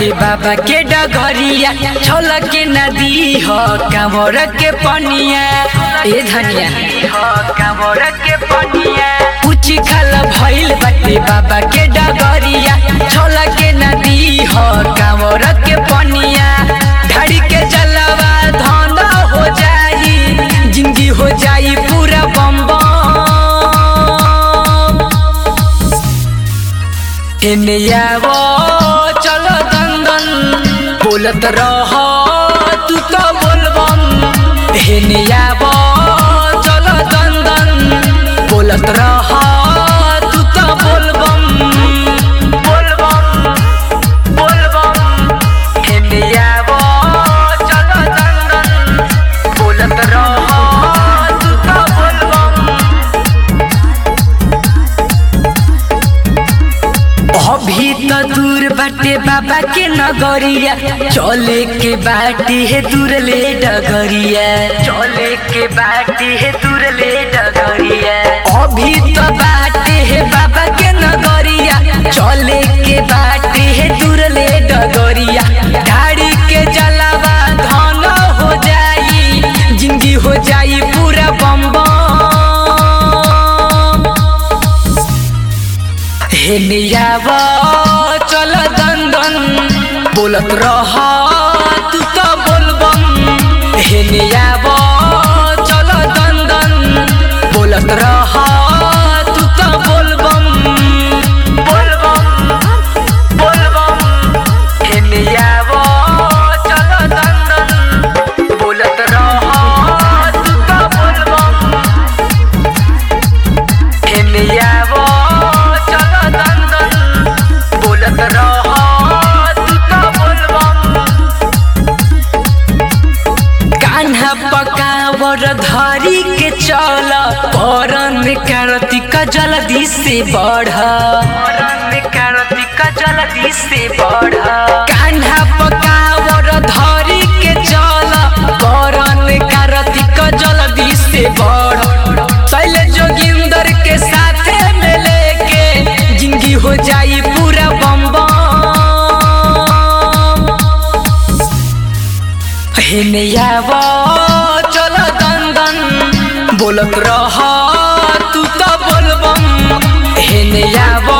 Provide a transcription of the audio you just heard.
बाटे बाबा के डगरिया छल के नदी ह कांवर के पनिया ए धनिया कांवर के पनिया कुछ खल भइल बाटे बाबा के डगरिया छल के नदी ह कांवर के पनिया ढाड़ी के जलवा धन हो जाई जिंदगी हो जाई पूरा बम बम एने आवो चलो दंदन बोलत रह तू तो बोलबम एने आवो चलो दंदन बोलत रह तू तो बोलबम बोलबम बोलबम एने आवो चलो दंदन बोलत रह तू तो बोलबम अभी तो दूर बाटे बाबा के नगरिया चले के बाटी है दूर ले डगरिया चले के बाटी है दूर ले डगरिया अभी तो बाटे है बाबा के नगरिया चले के बाटी है दूर ले डगरिया गाड़ी के जलावा धन हो जाई जिंदगी हो जाई पूरा बम बम हेनियाव चल दंदन बोलत रह तू तो बोलबम हेनियाव चल दंदन बोलत रह तू तो बोलबम बोलबम बोलबम हेनियाव चल दंदन बोलत रह तू तो बोलबम हेनियावो चलो दंदन बोलत रह तू तो बोलबम कान्हा पकावर धरी के चल परन कार्तिक जल्दी से बढ़ परन कार्तिक जल्दी से बढ़ कान्हा पकावर धरी के चल परन कार्तिक जल्दी से बढ़ शैल जोगिंदर के साथे में लेके जिंदगी हो जाई पूरा बम बम हेनियाव चल दंदन बोलत रह तू तो बोलबम हेनियाव